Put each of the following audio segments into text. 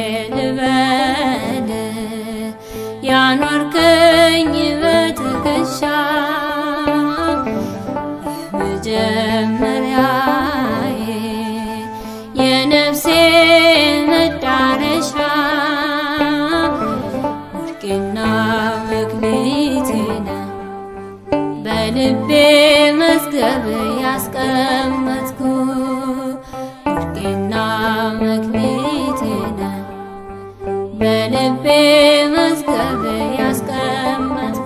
ልበል ያኖርከኝ በትከሻ መጀመሪያዬ የነፍሴ መዳረሻ ወርቄና መክሊቴ ነህ በልቤ መዝገብ ያስቀመጥኩ ወርቄና መክሊቴ ነህ በልቤ መዝገብ ያስቀመጥኩ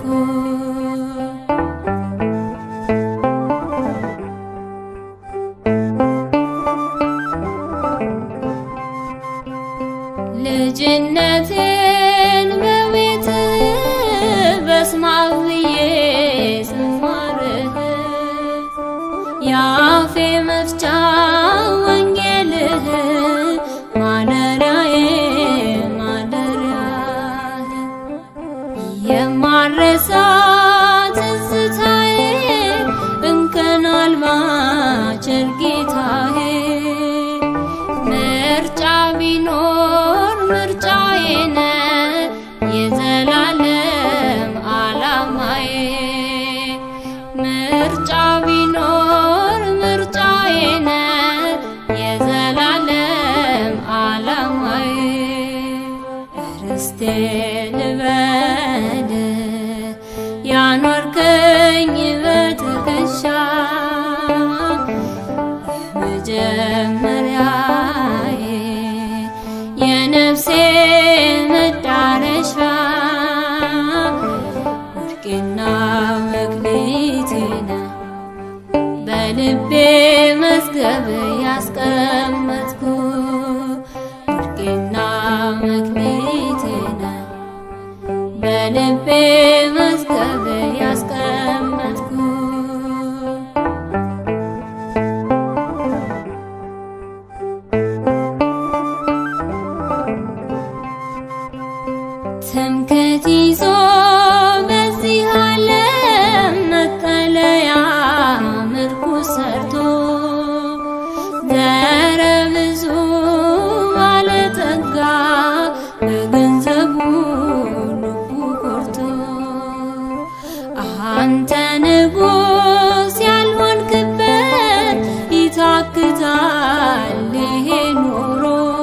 ልጅነቴን በቤት በስማት ብዬ ስማርህ የአፌ መፍቻ ወንጌልህ ማደሪያዬ ማደሪያህ የማረሳ ትዝታዬ እንከን አልባ ቸር ጌታዬ ምርጫ ቢኖር ምርጫዬ ነህ የዘላለም ዓላማዬ ምርጫ ቢኖር ምርጫዬ ነህ የዘላለም ዓላማዬ ርስቴ ልበል ያኖርከኝ በትከሻ መጀመሪያዬ የነፍሴ መዳረሻ ወርቄና መክሊቴ ነህ በልቤ መዝገብ ያስቀመጥኩ ወርቄና መክሊቴ ነህ በልቤ መዝገብ ያስቀመጥኩ ትምክህት ይዞ በዚህ ዓለም መጠለያ ምርኩዝ ሰርቶ ዘረ ብዙ ባለጠጋ በገንዘቡ ልቡ ኮርቶ አንተ ንጉሥ ያልሆንክበት ይታክታል ይሄ ኑሮ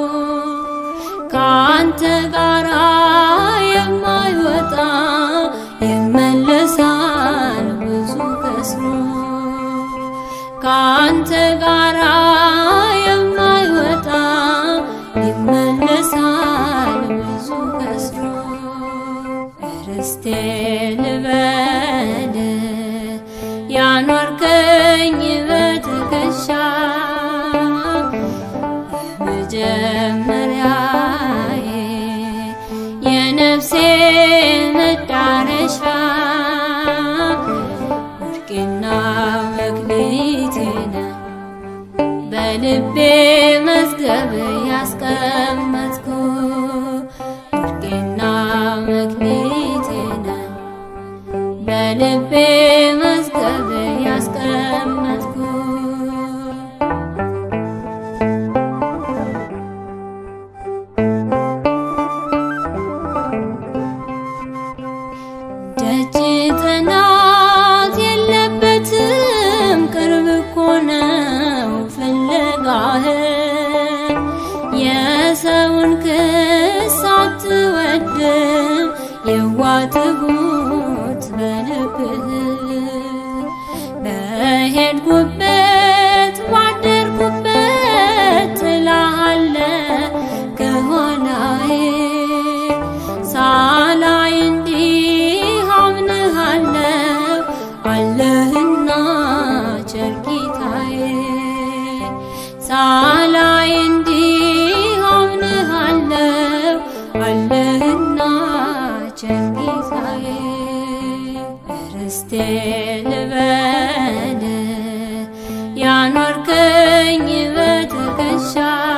ከአንተ ጋራ የማይወጣ ይመለሳል ብዙ ከስሮ ከአንተ ጋራ የማይወጣ ይመለሳል ብዙ ከስሮ ርስቴ ልበል ያኖርከኝ በትከሻ መጀመሪያዬ የነፍሴ መዳረሻ ወርቄና መክሊቴ ነህ በልቤ መዝገብ ያስቀመጥኩ ወርቄና መክሊቴ ነህ በልቤ መዝገብ ያስቀመጥኩ ደጅ ጥናት የለበትም ቅርብ እኮ ነው ፍለጋህ የሰውን ክስ አትወድም የዋትሁት በልብህ በሄድኩበት ባደርኩበት ትላለ ከኋላዬ ሳላይ እንዲህ አምንሃለው አለህና ቸር ጌታዬ ሳላይ እንዲህ አምንሃለው አለህና ቸር ጌታዬ ርስቴ ልበል ያኖርከኝ በትከሻ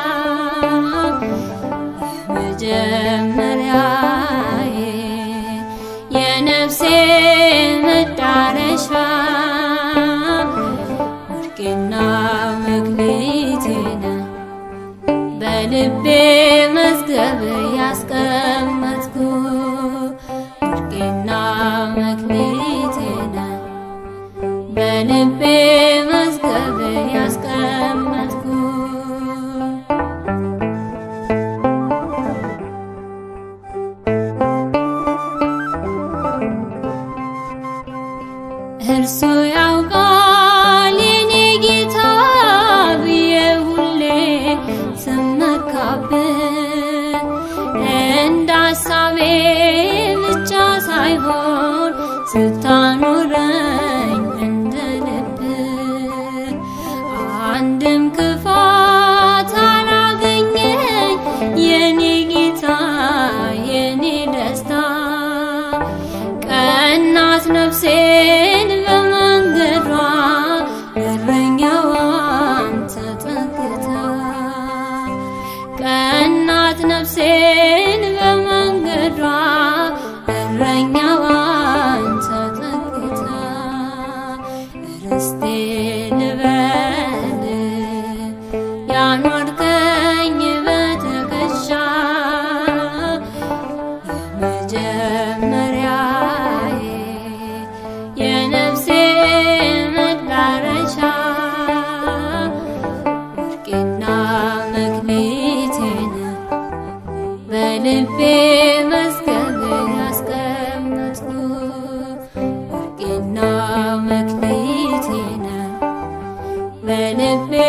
መጀመሪያዬ የነፍሴ መዳረሻ ወርቄና መክሊቴ ነህ በልቤ መዝገብ እሱ ያውቃል የኔ ጌታ ብዬ ሁሌ ስመካብህ እንደ ሀሳቤ ብቻ ሳይሆን ስታኖረኝ እንደ ልብህ አንድም ክፋት አላገኘኝ የኔ ጌታ የኔ ደስታ ቀናት ነፍሴን በመንገዷ እረኛዋን ተጠግታ ቀናት ነፍሴን በመንገዷ እረኛዋን ተጠግታ ርስቴ ልበል ያኖርከኝ በትከሻ የመጀመሪያዬ የነፍሴ መዳረሻ ወርቄና መክሊቴን በልቤ መዝገብ ያስቀመጥኩ ወርቄና መክሊቴን በልቤ